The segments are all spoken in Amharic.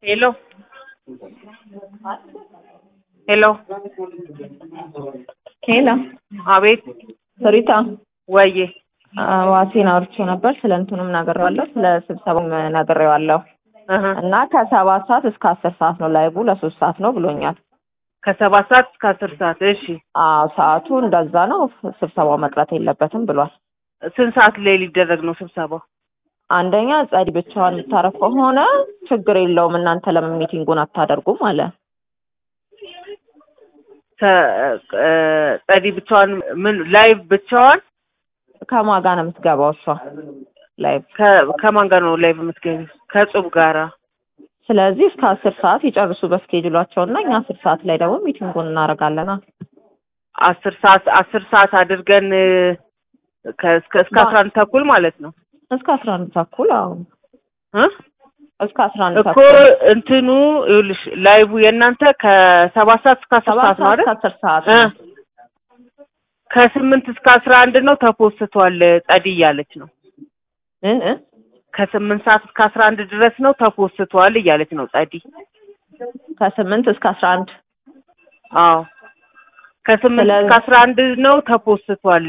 ሄሎ ሄሎ ሄሎ አቤት ሪታ ወዬ ዋሴን አውርቼው ነበር። ስለ እንትኑም ነግሬዋለሁ፣ ስለ ስብሰባውም ነግሬዋለሁ እህ እና ከሰባት ሰዓት እስከ አስር ሰዓት ነው ላይቡ ለሶስት ሰዓት ነው ብሎኛል። ከሰባት ሰዓት እስከ አስር ሰዓት እሺ አዎ ሰዓቱ እንደዛ ነው። ስብሰባው መቅረት የለበትም ብሏል። ስንት ሰዓት ላይ ሊደረግ ነው ስብሰባው አንደኛ ጸዲ ብቻዋን የምታረግ ከሆነ ችግር የለውም እናንተ ለምን ሚቲንጉን አታደርጉም አለ። ከ- እ- ጸዲ ብቻዋን ምን ላይቭ ብቻዋን ከማን ጋር ነው የምትገባው እሷ ላይ? ከ- ከማን ጋር ነው ላይቭ የምትገቢው ከጹብ ጋራ ስለዚህ እስከ አስር ሰዓት ይጨርሱ በስኬጁላቸው እና እኛ አስር ሰዓት ላይ ደግሞ ሚቲንጉን እናደርጋለና አስር ሰዓት አስር ሰዓት አድርገን እ፣ ከ- እስከ እስከ አስራ አንድ ተኩል ማለት ነው እስከ አስራ አንድ ተኩል አዎ እ እስከ አስራ አንድ እኮ ተኩል እንትኑ ይኸውልሽ ላይቭ የእናንተ ከሰባት ሰዓት እስከ አስር ሰባት ሰዓት ነው ሰዓት አይደል? እስከ አስር ሰዓት እ ነው። ከስምንት እስከ አስራ አንድ ነው ተፖስቷል ጸዲ እያለች ነው። እ እ ከስምንት ሰዓት እስከ አስራ አንድ ድረስ ነው ተፖስቷል እያለች ነው ጸዲ። ከስምንት እስከ አስራ አንድ አዎ ከስምንት ስለዚህ- እስከ አስራ አንድ ነው ተፖስቷል።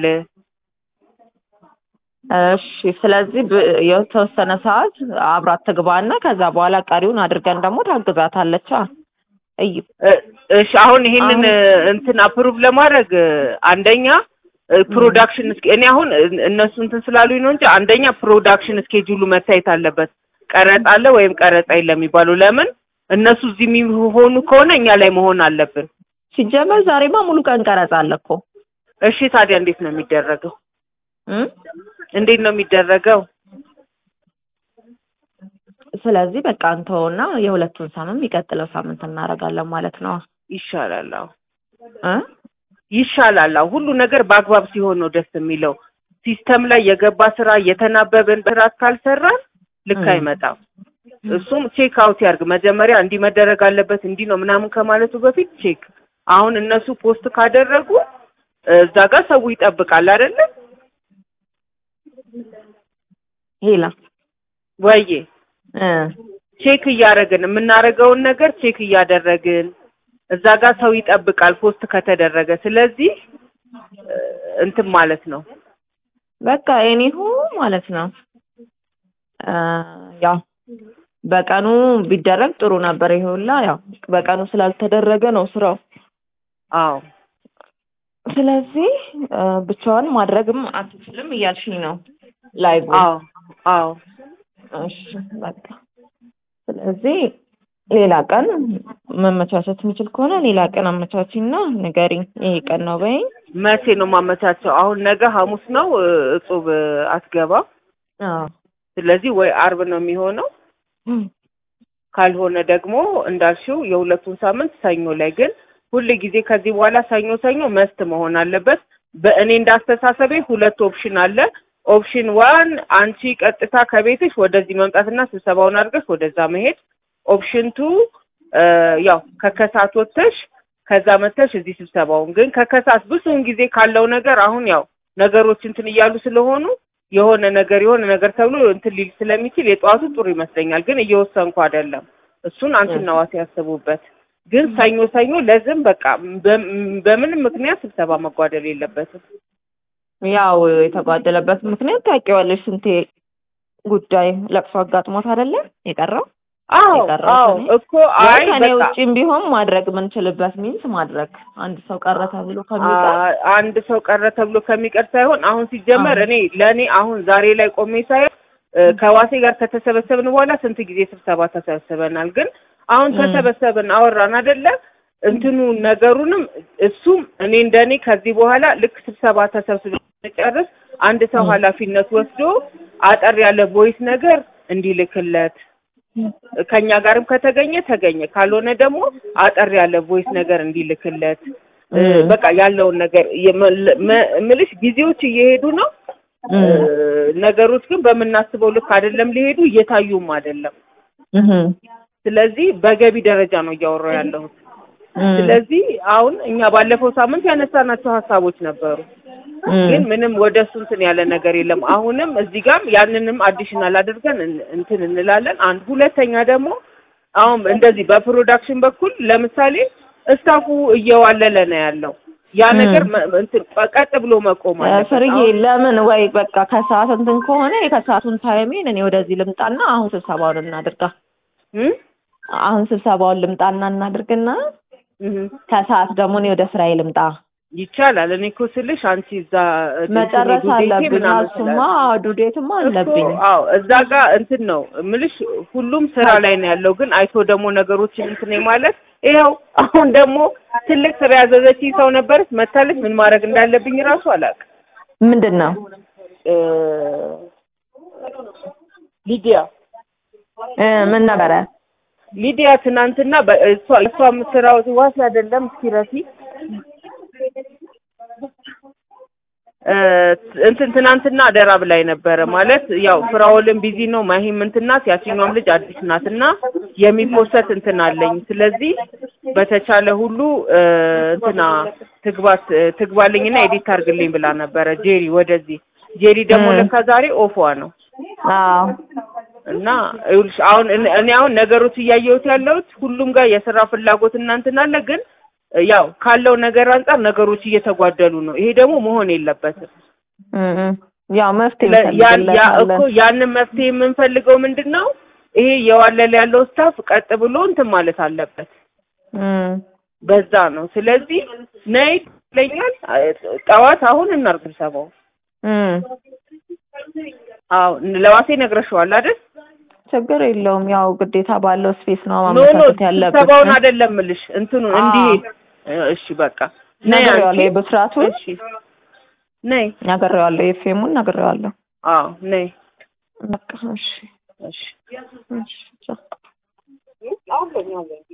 እሺ ስለዚህ ብ- የተወሰነ ሰዓት አብራት ትግባና ከዛ በኋላ ቀሪውን አድርገን ደግሞ ታግዛታለች። እይ እ- እሺ አሁን ይሄንን እ፣ እንትን አፕሩቭ ለማድረግ እ፣ አንደኛ እ፣ ፕሮዳክሽን እስኬ እኔ አሁን እ- እነሱ እንትን ስላሉኝ ነው እንጂ አንደኛ ፕሮዳክሽን እስኬጁሉ መታየት አለበት። ቀረጻ አለ ወይም ቀረጻ የለም የሚባለው ለምን እነሱ እዚህ የሚሆኑ ከሆነ እኛ ላይ መሆን አለብን። ሲጀመር ዛሬማ ሙሉ ቀን ቀረጻ አለ እኮ እሺ ታዲያ እንዴት ነው የሚደረገው? እ? እንዴት ነው የሚደረገው? ስለዚህ በቃ እንተውና የሁለቱን ሳምንት የሚቀጥለው ሳምንት እናደርጋለን ማለት ነው ይሻላል። አዎ እ? ይሻላል። አዎ ሁሉ ነገር በአግባብ ሲሆን ነው ደስ የሚለው። ሲስተም ላይ የገባ ስራ እየተናበብን በስርዓት ካልሰራን ልክ ም። አይመጣም። እሱም ቼክ አውት ያርግ መጀመሪያ እንዲህ መደረግ አለበት እንዲህ ነው ምናምን ከማለቱ በፊት ቼክ። አሁን እነሱ ፖስት ካደረጉ እዛ ጋር ሰው ይጠብቃል አይደለ? ሄላ ወዬ እ ቼክ እያደረግን የምናደርገውን ነገር ቼክ እያደረግን እዛ ጋር ሰው ይጠብቃል ፖስት ከተደረገ። ስለዚህ እ፣ እንትን ማለት ነው በቃ ኤኒሁ ማለት ነው እ ያው በቀኑ ቢደረግ ጥሩ ነበር። ይሄ ሁላ ያው በቀኑ ስላልተደረገ ነው ስራው። አዎ ስለዚህ እ ብቻዋን ማድረግም አትችልም እያልሽኝ ነው ላይቭ አዎ አዎ እሺ በቃ ስለዚህ ሌላ ቀን መመቻቸት የሚችል ከሆነ ሌላ ቀን አመቻችና ንገሪኝ። ይሄ ቀን ነው በይኝ። መቼ ነው ማመቻቸው? አሁን ነገ ሐሙስ ነው እ፣ እጹብ እ፣ አትገባም። አዎ ስለዚህ ወይ አርብ ነው የሚሆነው፣ ካልሆነ ደግሞ እንዳልሽው የሁለቱን ሳምንት ሰኞ ላይ ግን ሁል ጊዜ ከዚህ በኋላ ሰኞ ሰኞ መስት መሆን አለበት። በእኔ እንዳስተሳሰቤ ሁለት ኦፕሽን አለ። ኦፕሽን ዋን አንቺ ቀጥታ ከቤትሽ ወደዚህ መምጣትና ስብሰባውን አድርገሽ ወደዛ መሄድ። ኦፕሽን ቱ ያው ከከሳት ወጥተሽ ከዛ መተሽ እዚህ ስብሰባውን ግን ከከሳት ብዙውን ጊዜ ካለው ነገር አሁን ያው ነገሮች እንትን እያሉ ስለሆኑ የሆነ ነገር የሆነ ነገር ተብሎ እንትን ሊል ስለሚችል የጠዋቱ ጥሩ ይመስለኛል። ግን እየወሰንኩ አይደለም። እሱን አንቺና ዋሴ ያስቡበት። ግን ሰኞ ሰኞ ለዝም በቃ በ- በምንም ምክንያት ስብሰባ መጓደል የለበትም። ያው የተጓደለበት ምክንያት ታውቂዋለሽ። ስንቴ ጉዳይ ለቅሶ አጋጥሞት አይደለ የቀረው? አዎ የቀረው አዎ ከእኔ? እኮ አይ ወይ ከኔ በቃ ውጭም ቢሆን ማድረግ የምንችልበት ሚንስ ማድረግ አንድ ሰው ቀረ ተብሎ ከሚቀር አ- አንድ ሰው ቀረ ተብሎ ከሚቀር ሳይሆን አሁን ሲጀመር አዎ። እኔ ለእኔ አሁን ዛሬ ላይ ቆሜ ሳይሆን እ፣ ከዋሴ ጋር ከተሰበሰብን በኋላ ስንት ጊዜ ስብሰባ ተሰብስበናል። ግን አሁን ም። ተሰበሰብን አወራን አይደለ እንትኑ ነገሩንም እሱም እኔ እንደኔ ከዚህ በኋላ ልክ ስብሰባ ተሰብስበን ጨርስ አንድ ሰው ም። ኃላፊነት ወስዶ አጠር ያለ ቮይስ ነገር እንዲልክለት ከኛ ጋርም ከተገኘ ተገኘ፣ ካልሆነ ደግሞ አጠር ያለ ቮይስ ነገር እንዲልክለት እ፣ ም። በቃ ያለውን ነገር የመ- መ- ምልሽ ጊዜዎች እየሄዱ ነው። እ፣ ም። ነገሮች ግን በምናስበው ልክ አይደለም ሊሄዱ እየታዩም አይደለም። እህም። ስለዚህ በገቢ ደረጃ ነው እያወራሁ ያለሁት። ም። ስለዚህ አሁን እኛ ባለፈው ሳምንት ያነሳናቸው ሀሳቦች ነበሩ። ግን ምንም ወደ እሱ እንትን ያለ ነገር የለም። አሁንም እዚህ ጋርም ያንንም አዲሽናል አድርገን እን- እንትን እንላለን። አንድ ሁለተኛ ደግሞ አሁን እንደዚህ በፕሮዳክሽን በኩል ለምሳሌ እስታፉ እየዋለለ ነው ያለው። ያ ም። ነገር መ- እንትን ቀጥ ብሎ መቆም አለበት። ፍርዬ አሁን ለምን ወይ በቃ ከሰዓት እንትን ከሆነ የከሰዓቱን ታይሜን እኔ ወደዚህ ልምጣና አሁን ስብሰባውን እናድርጋ። እም? አሁን ስብሰባውን ልምጣና እናድርግና እም። ከሰዓት ደግሞ እኔ ወደ ስራዬ ልምጣ። ይቻላል። እኔ እኮ ስልሽ አንቺ እዛ እንትን መጨረስ ዱዴቴ አለብኝ። ምናምን እሱማ ስላለ ዱዴትማ እኮ አለብኝ። አዎ እዛ ጋር እንትን ነው ምልሽ ሁሉም ስራ ላይ ነው ያለው። ግን አይቶ ደግሞ ነገሮችን እንትን ማለት ይኸው አሁን ደግሞ ትልቅ ስራ ያዘዘችኝ ሰው ነበረች መታለች። ምን ማድረግ እንዳለብኝ እራሱ አላውቅም። ምንድን ነው እ ሊዲያ እ ምን ነበረ? ሊዲያ ትናንትና በ- እሷ እሷ የምትሰራው ዋስ አይደለም እስኪረሲ እ እንትን ትናንትና አደራ ብላኝ ነበረ ማለት ያው ፍራውልም ቢዚ ነው ማሂም እንትን ናት ያችኛውም ልጅ አዲስ ናት እና የሚፖሰት እንትን አለኝ ስለዚህ በተቻለ ሁሉ እ እንትና ትግባት ትግባልኝና ኤዲት አድርግልኝ ብላ ነበረ ጄሪ ወደዚህ ጄሪ ደግሞ እ። ለካ ዛሬ ኦፏ ነው አዎ እና ይኸውልሽ አሁን እኔ እኔ አሁን ነገሮች እያየሁት ያለሁት ሁሉም ጋር የስራ ፍላጎት እና እንትን አለ ግን ያው ካለው ነገር አንጻር ነገሮች እየተጓደሉ ነው። ይሄ ደግሞ መሆን የለበትም። እ እ ያው መፍትሄ ስለ- ያን ያ እኮ እንፈልግለታለን። ያንን መፍትሄ የምንፈልገው ምንድን ነው? ይሄ የዋለለ ያለው ስታፍ ቀጥ ብሎ እንትን ማለት አለበት። እ በዛ ነው። ስለዚህ ነይ ይለኛል ጠዋት አሁን እናርግ ስብሰባው። እ አዎ ለዋሴ ነግረሽዋል አይደል? ችግር የለውም። ያው ግዴታ ባለው ስፔስ ነው ኖ ኖ ማመቻቸት ያለብን። ስብሰባውን አይደለም እልሽ እንትኑ አዎ። እንዲሄድ እሺ በቃ ነይ ነግሬዋለሁ። አንቺ የብስራቱን እሺ ነይ ነግሬዋለሁ። የፌሙን ነግሬዋለሁ። አዎ ነይ በቃ እሺ እሺ እሺ ቻው።